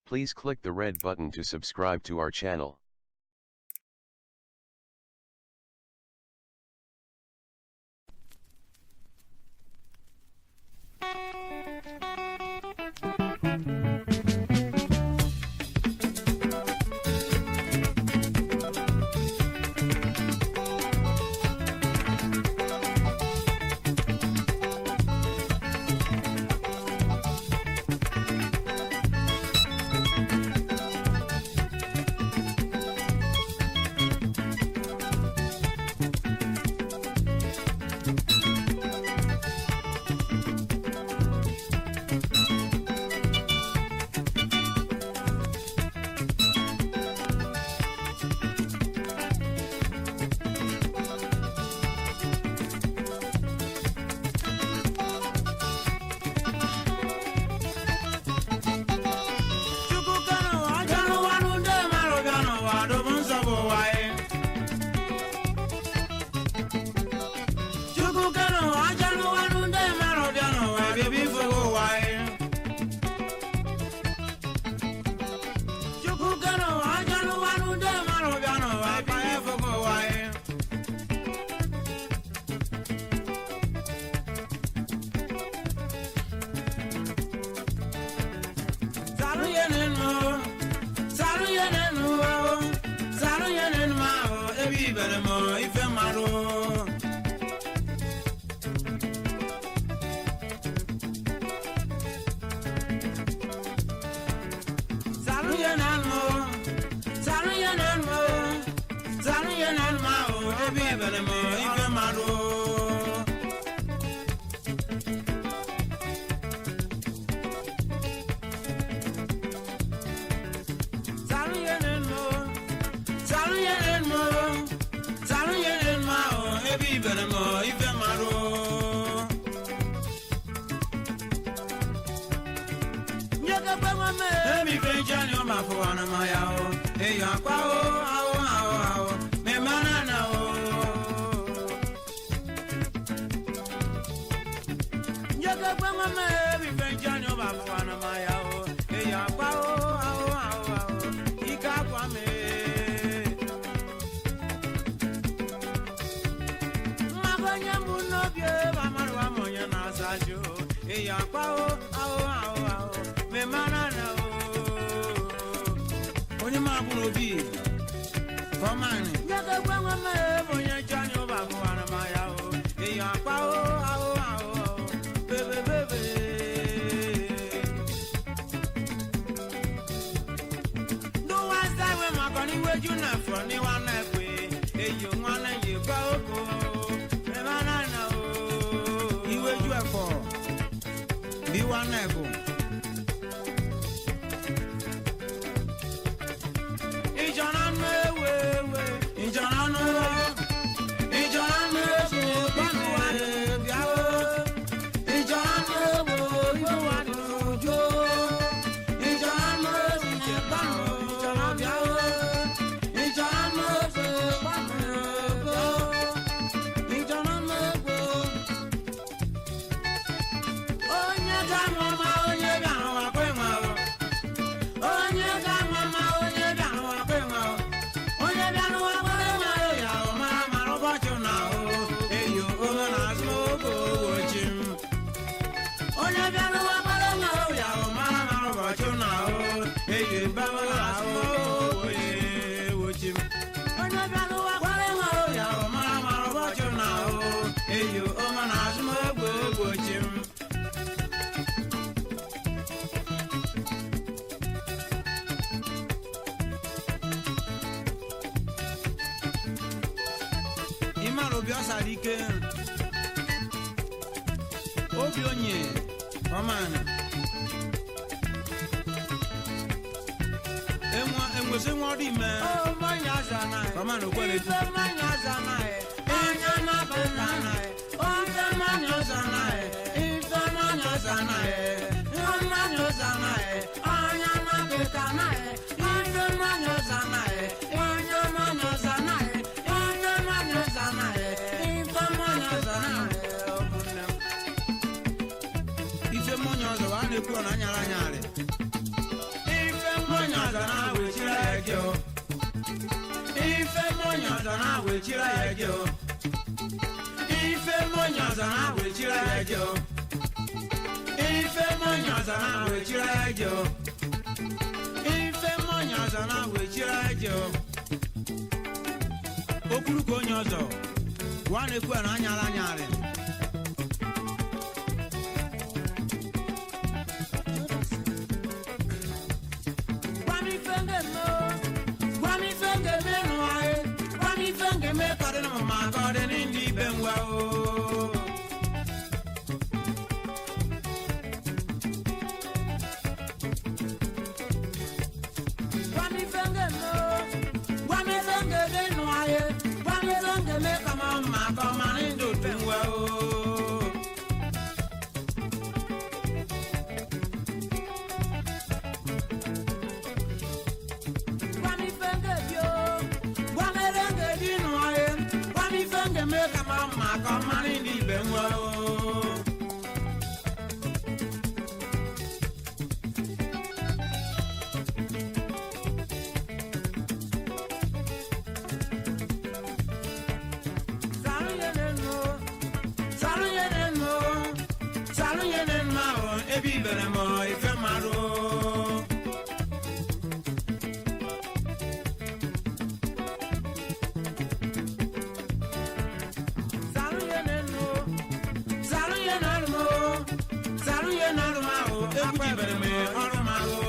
Please click the red button to subscribe to our channel. Chukwu kanu ọjọ́nu wanu ndé marụ bịanụ ụwa dum nsogbu ụwa ye. Chukwu kanu ọjọ́nu wanu ndé marụ bịanụ ụwa bịabi ifego ụwa ye. Chukwu kanu ọjọ́nu wanu ndé marụ bịanụ ụwa bịabi ifego ụwa ye. Salu yenenu, salu yenenu, salu yenenu ma o, ebi ibere mo ife maro. Salu yenenu, salu yenenu, salu yenenu ma o, ebi ibere mo ife maro. Salu yenenu, salu yenenu, salu yenenu ma o, ebi ibere mo ife maro. Nyeke pe mo me, emi fe jani o ma fo wana ma ya o, eyo akwa o, awo awo awo, me mana na o. Nyeke pe mo me, emi fe jani o ma fo wana ma ya o, eyo akwa o, awo awo awo, ika akwa me. Magonye mbu n'obi ebe amarụ ama onye na-asa ajụ eyi akpa o ahụ ahụ ahụ me mara na o onye ma bụ n'obi fọmanị nyeke gwe nwe me ebe onye nche anya ụba gụwara ma ya o eyi akpa o ahụ ahụ ahụ bebe bebe ndị wasa nwe maka n'iweju na afọ n'iwa na-ekwe eyi nwanne yi gwa oko ebe a na-ana o iweju ẹfọ bí wa na-ekwu ìjọra nù ewu ewe ìjọra nù ìjọra nù ewu gbọnù wa bịa o ìjọra nù ewu ife wa dị n'uju ìjọra nù ewu ije gbọnù ìjọra bịa o ìjọra nù ewu gbọnù ego ìjọra nù ewu onye ga-amụ ma onye bịara ụwa kwe nwa o onye ga-amụ ma onye bịara ụwa kwe nwa o onye bịara ụwa kwere nwa o ya o mara mara ụbọchị na o eyo ome na azụ oge owochi m onye bịara ụwa kwere nwa o ya o mara mara ụbọchị na o eyo ebawe na azụ oge owochi m onye bịara ụwa kwere nwa o ya o mara mara ụbọchị na o eyo ome na azụ oge owochi m ịmara obi ọ sara ike obi onye ọmana enwe enwezi nwa ọrụ ime ọmana okwere Ife mmanya ọzọ anaghị, onye na-apụta anaghị, ofe mmanya ọzọ anaghị, ife mmanya ọzọ anaghị, ihe mmanya ọzọ anaghị, onye na-apụta anaghị, ife mmanya ọzọ anaghị, onye mmanya ọzọ anaghị, onye mmanya ọzọ anaghị, ife mmanya ọzọ anaghị, ụmụnne m. ife mmanya ọzọ wa na-ekwu ọ na anyara anyarị Ife wechiri ya eje o ife mmụnye ọzọ na wechiri ya eje o ife mmụnye ọzọ na wechiri ya eje o ife mmụnye ọzọ na wechiri ya eje o okwuru ka onye ọzọ gwa na-ekwu na anyara anyarị Gwami fenge mo, gwami fenge me no ae, gwami fenge me kade no ma kade ni ndi benwa o. Gwami fenge mo, gwami fenge me no ae, gwami fenge me kama ma kama ni ndi benwa o. Gwami fenge bio, gwami renge di no ae, gwami fenge me kama ma kama ni ndi benwa o. Salu yenen mo, salu yenen mo, salu yenen ma o, ebi bere mo, ife maro. Salu yenen mo, salu yenen mo, salu yenen ma o, ebi bere me, ọrụ ma o.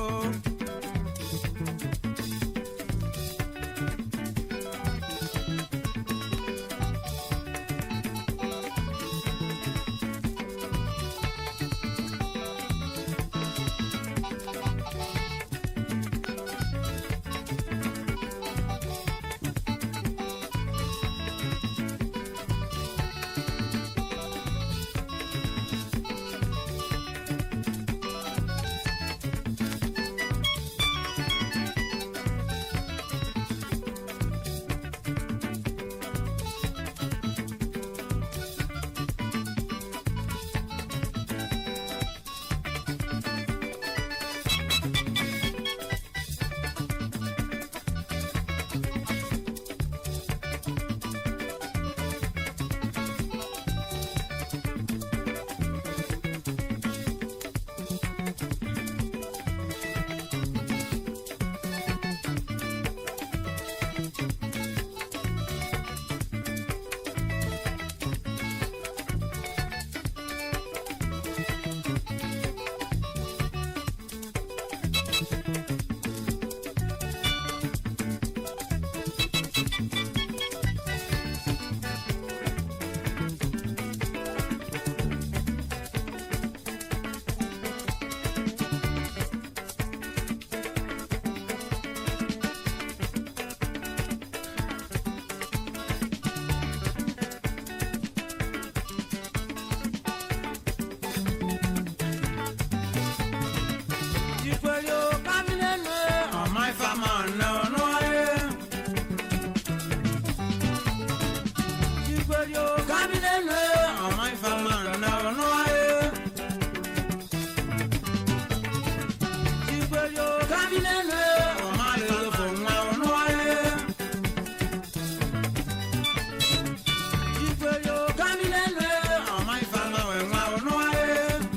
Jikwelio kaminene ọmọ ifeama nne ọnụ ayé. Jikwelio kaminene ọmọ ifeama nne ọnụ ayé. Jikwelio kaminene ọmọ alelofo nwa ọnụ ayé. Jikwelio kaminene ọmọ ifeama wẹ nwa ọnụ ayé.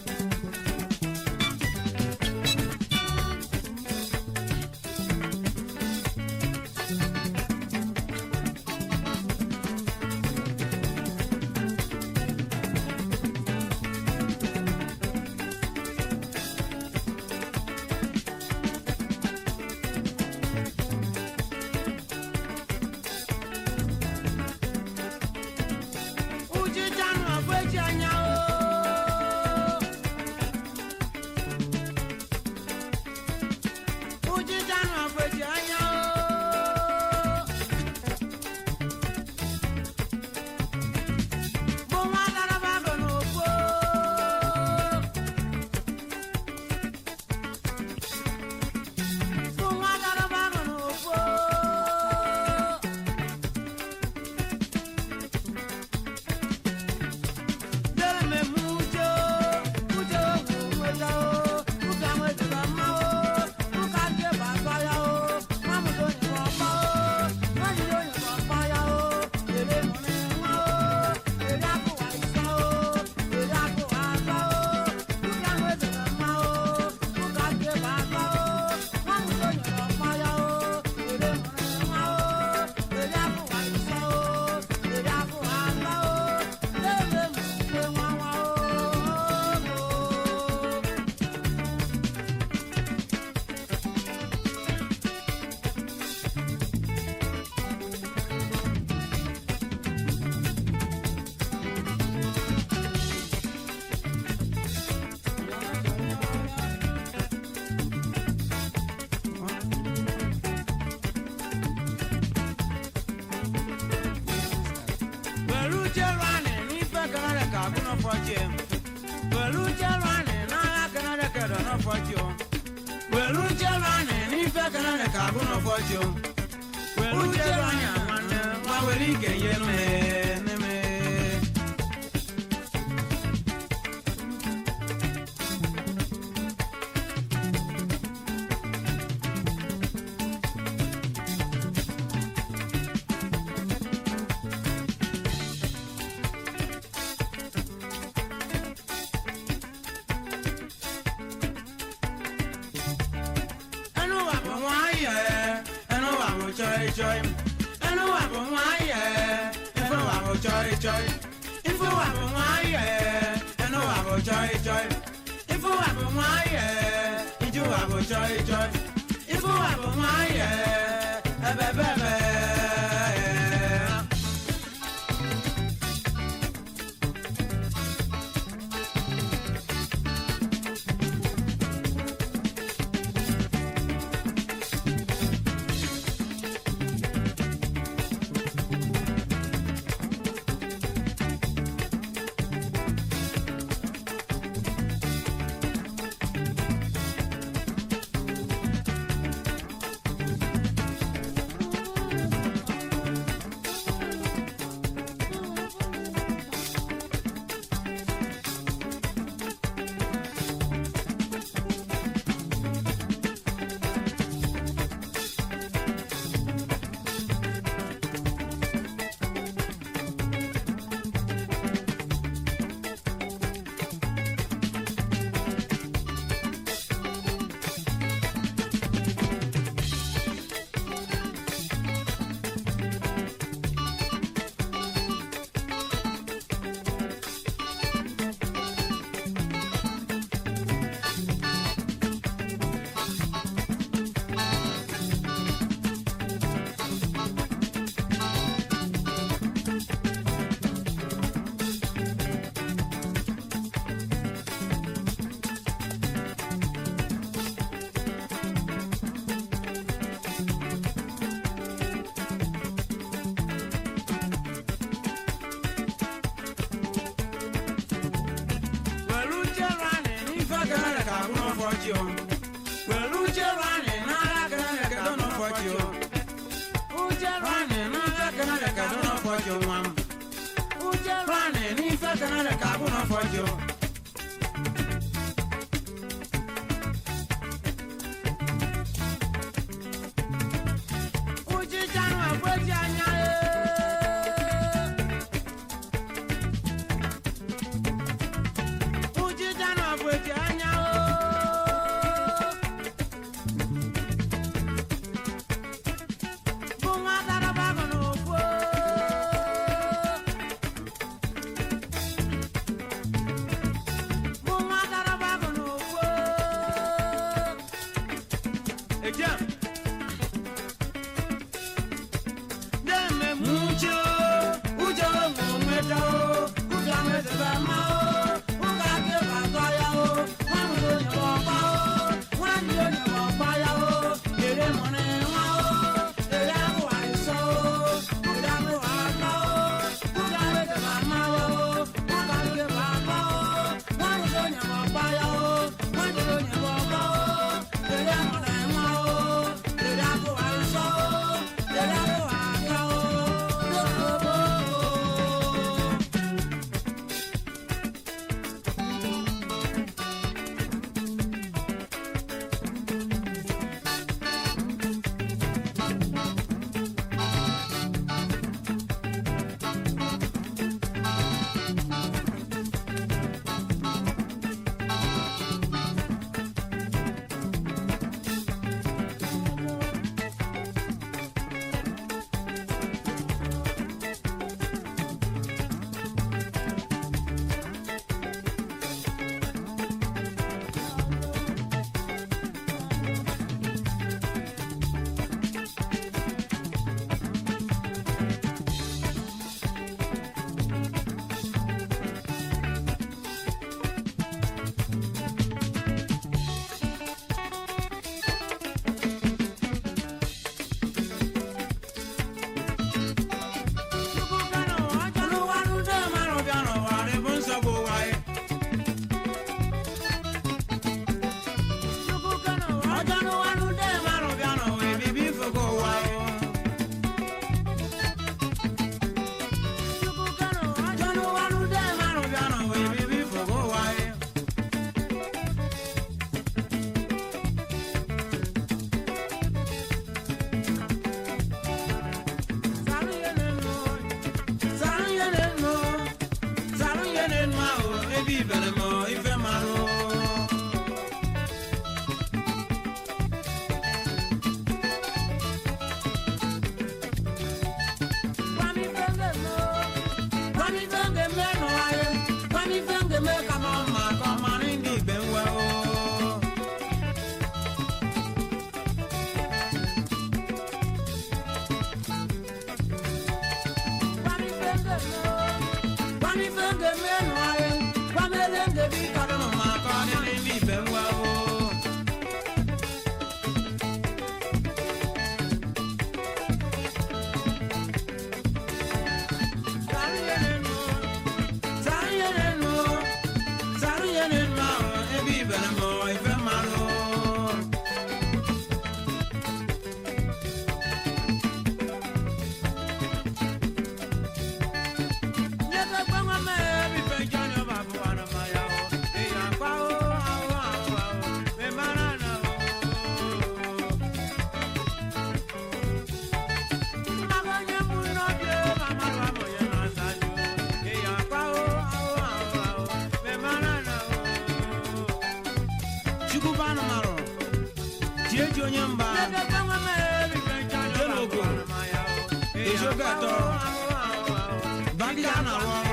Ujijanu agbeji anya o. Ujijanu agbeji anya o. Mo wá lára bá gbọ̀nà òfo. Mo wá lára bá gbọ̀nà òfo. Dere me mujo, mujo mweta o, muka mweta kama o, muka ke basaya o, n'ọfọchie welu uche rani n'agha kenere kedo n'ọfọchie welu uche rani n'ife kenere ka agụ n'ọfọchie welu uche rani nwanne nwa were ike nye mee neme ẹnu wà bọ̀ wọ́n ayẹ̀ ẹnu wà bọ̀ chọ́ì chọ́ì ẹnu wà bọ̀ wọ́n ayẹ̀ ẹnu wà bọ̀ chọ́ì chọ́ì ifo wà bọ̀ wọ́n ayẹ̀ ẹnu wà bọ̀ chọ́ì chọ́ì ifo wà bọ̀ wọ́n ayẹ̀ ijú wà bọ̀ chọ́ì chọ́ì ifo wà bọ̀ wọ́n ayẹ̀ ẹbẹ̀ bẹ́ẹ̀ bẹ́ẹ̀. Welu uche rani n'ife kenere ka agụ n'ọfọchị o. Welu uche rani n'agha kenere ka edo n'ọfọchị o. Uche rani n'agha kenere ka edo n'ọfọchị o nwa m. Uche rani n'ife kenere ka agụ n'ọfọchị o. Uche chanụ ekweji anya ee. Ujija na bweji anya o. Bụ nwa garaba gụ n'okwu o. Bụ nwa garaba gụ n'okwu o. Ejem. Deme mucho, ujo mo mweta o, uga mweta ba ma o, uga ke ba to ya o, wa mu lo ni wo pa o, wa ni lo ni wo pa ya o, ere mo ni wa o, ere mo wa so o, uga mo wa pa o, uga mweta ba ma o, uga ke ba pa o, wa mu lo ni wo pa ya o, wa ni lo ni wo pa o, ere mo ni wa o, Kwani fenge menu aye, kwamele ngebi kadono makani ni ibe ngwawo. chukwubanu marụ tie ji onye mba jelogo ejogo atọ bagide a na-arụ ọrụ